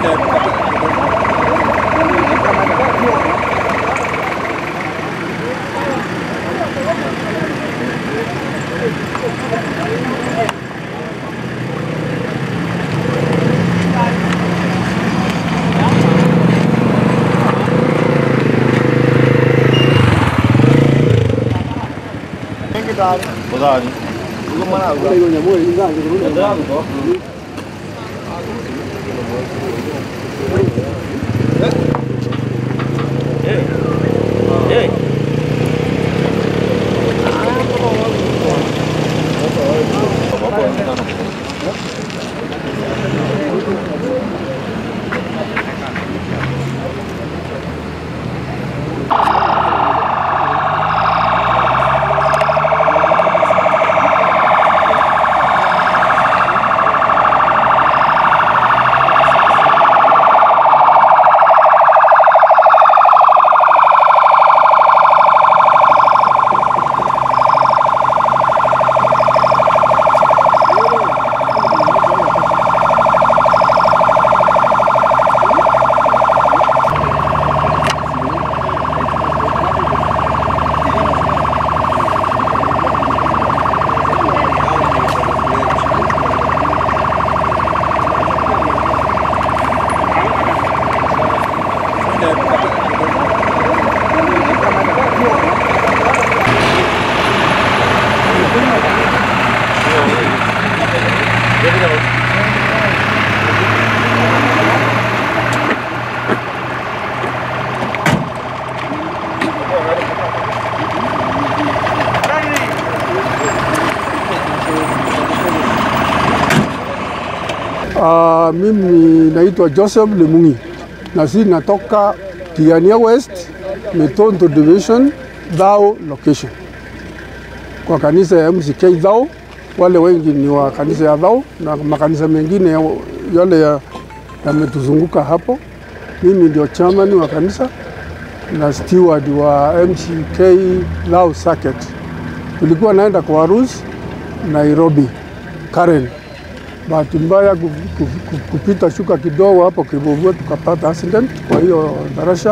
Udhani. Uh, mimi naitwa Joseph Lemungi na si natoka Tigania West, Metonto Division, Dhao location, kwa kanisa ya MCK Dhao. Wale wengi ni wa kanisa ya Dhao na makanisa mengine ya- yale ya- yametuzunguka hapo. Mimi ndio chairman wa kanisa na steward wa MCK Dhao Circuit. Tulikuwa naenda kwa harusi Nairobi, Karen bahati mbaya ku- ku- ku- kupita shuka kidogo hapo Kibuvua tukapata accident kwa hiyo darasha,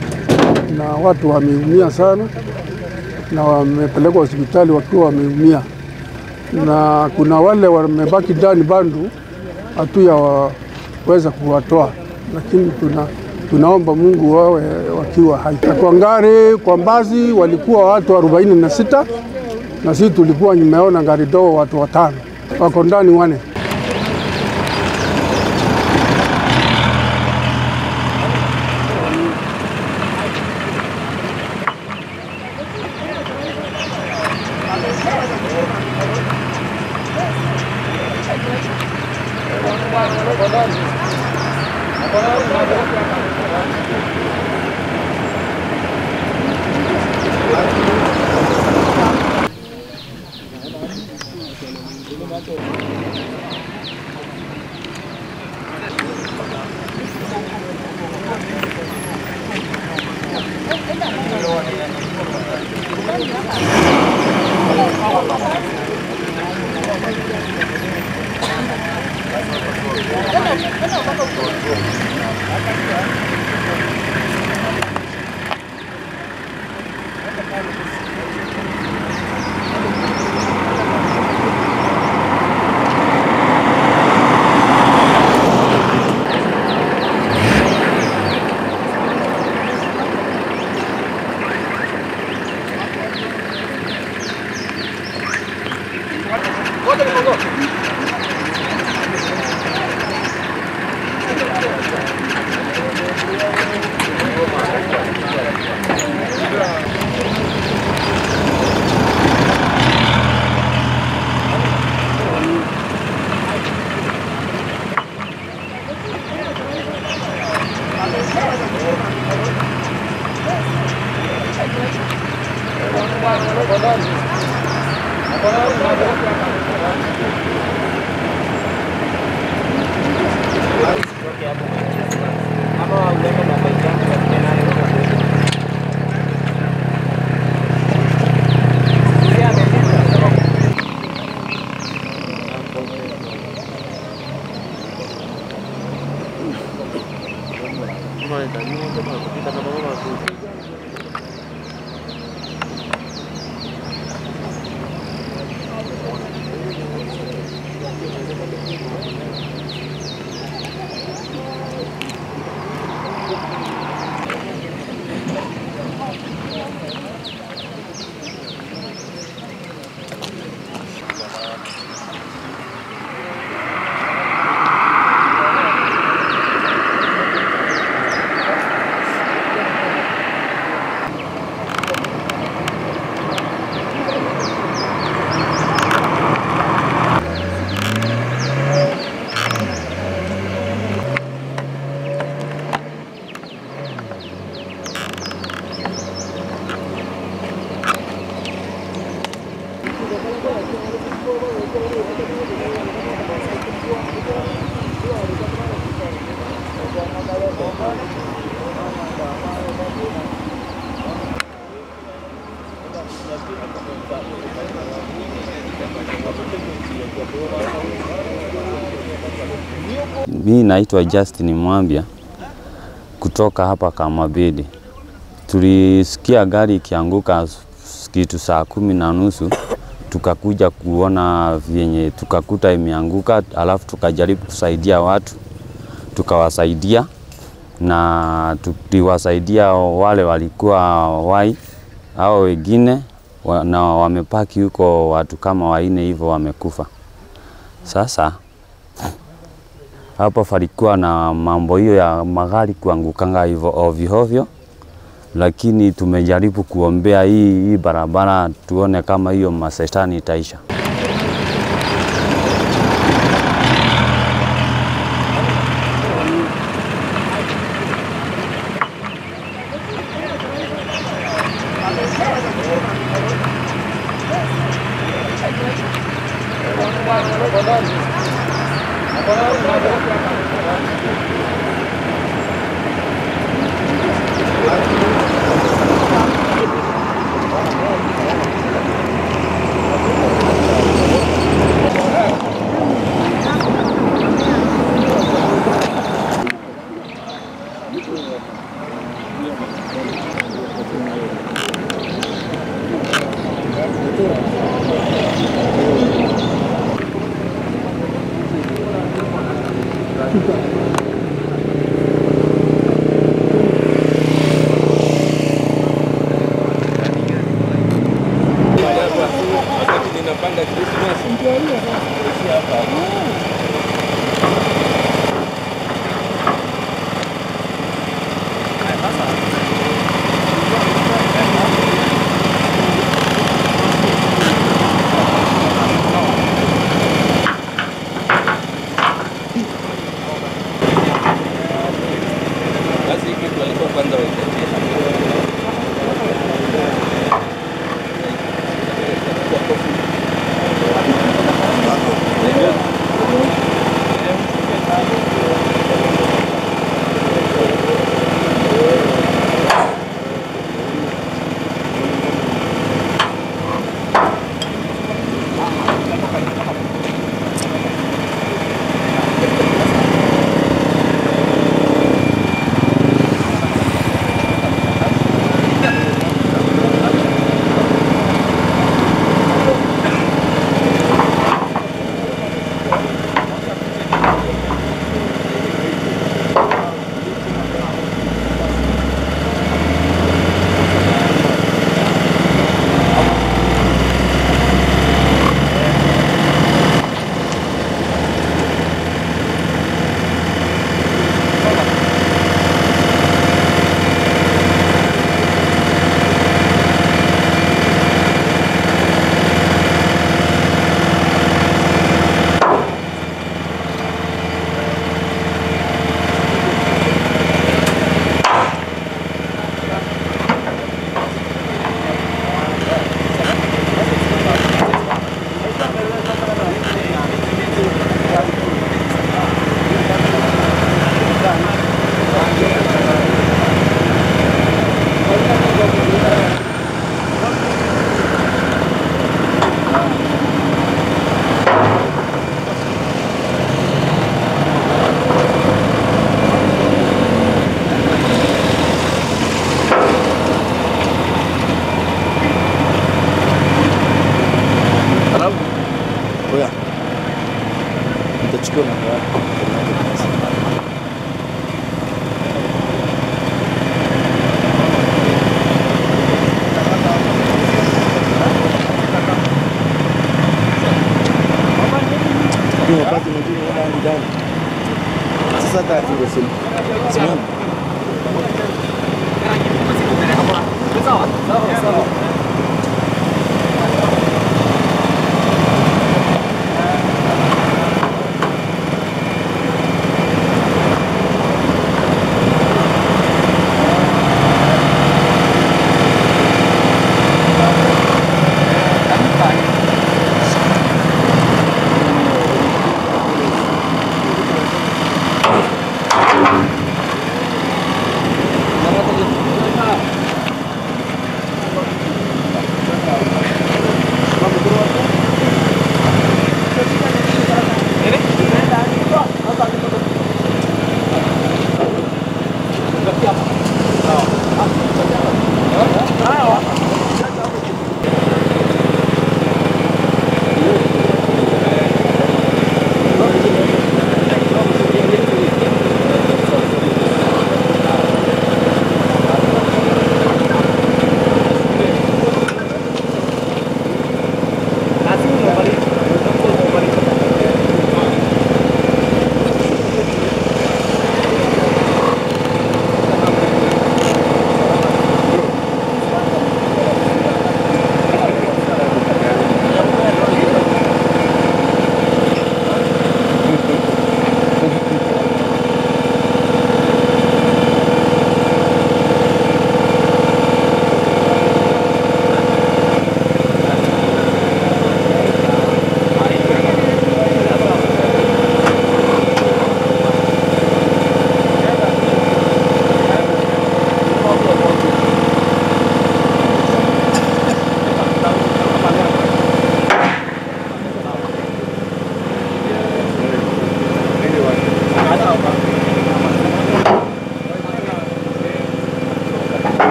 na watu wameumia sana na wamepelekwa hospitali wakiwa wameumia, na kuna wale wamebaki ndani bandu hatuyaweza kuwatoa, lakini tuna tunaomba Mungu wawe wakiwa hai. Na Kwa ngari kwa Mbazi walikuwa watu arobaini na sita na sisi tulikuwa nimeona ngari dogo watu watano wako ndani wane Mi naitwa Justin Mwambia kutoka hapa Kamabedi. Tulisikia gari ikianguka kitu saa kumi na nusu tukakuja kuona vyenye tukakuta imeanguka, alafu tukajaribu kusaidia watu, tukawasaidia na tuliwasaidia wale walikuwa wai hao wengine wa, na wamepaki huko watu kama waine hivyo wamekufa. Sasa hapo falikuwa na mambo hiyo ya magari kuangukanga hivyo ovyo ovyo, lakini tumejaribu kuombea hii, hii barabara tuone kama hiyo masetani itaisha.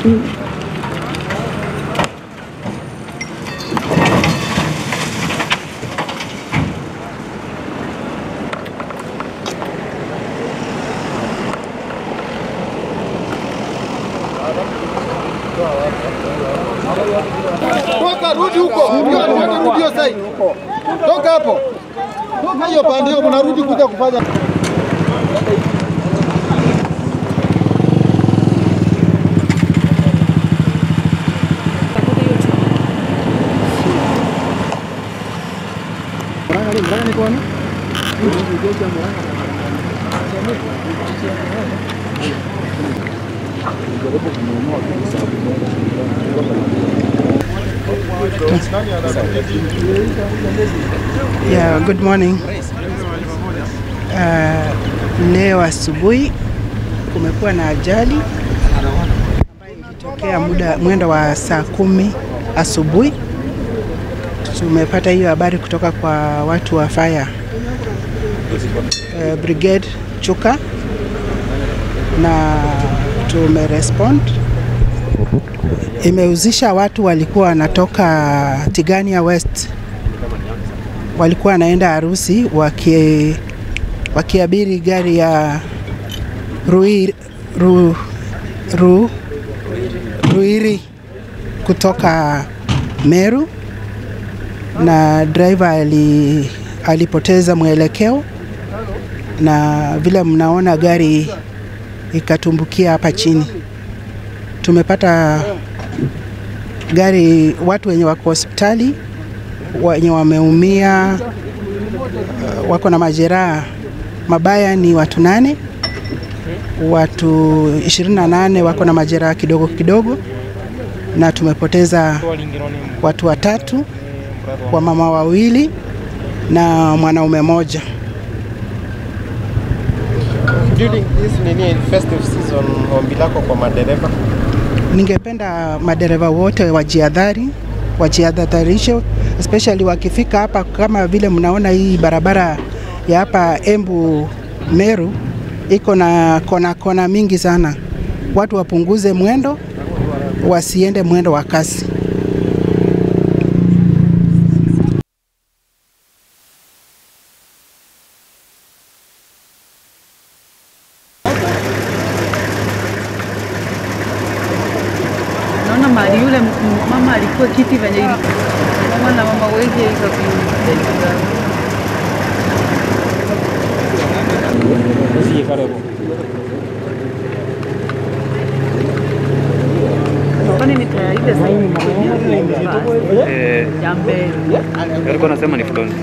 Toka rudi huko. Hiyo ndio rudi hiyo side. Toka hapo. Toka hiyo pande hiyo mnarudi kuja kufanya. Yeah, good morning. Uh, leo asubuhi kumekuwa na ajali ambayo ilitokea muda mwendo wa saa kumi asubuhi. Tumepata hiyo habari kutoka kwa watu wa fire uh, brigade Chuka na tumerespond. Imehusisha watu walikuwa wanatoka Tigania West walikuwa wanaenda harusi waki, wakiabiri gari ya Ruiri, ru, ru, Ruiri kutoka Meru na driver ali, alipoteza mwelekeo na vile mnaona gari ikatumbukia hapa chini. Tumepata gari, watu wenye wako hospitali wenye wameumia uh, wako na majeraha mabaya ni watu nane, watu 28 wako na majeraha kidogo kidogo, na tumepoteza watu watatu, wamama wawili na mwanaume mmoja. During this nini festive season, ombi lako kwa madereva Ningependa madereva wote wajiadhari, wajiadharishe especially wakifika hapa, kama vile mnaona hii barabara ya hapa Embu Meru iko na kona kona mingi sana. Watu wapunguze mwendo, wasiende mwendo wa kasi. Naona mali yule m- m- mama alikuwa kiti venye ili mama na mama wengi ikapinda. Kwani ni taya ile saini ya mbele. alikuwa anasema ni front.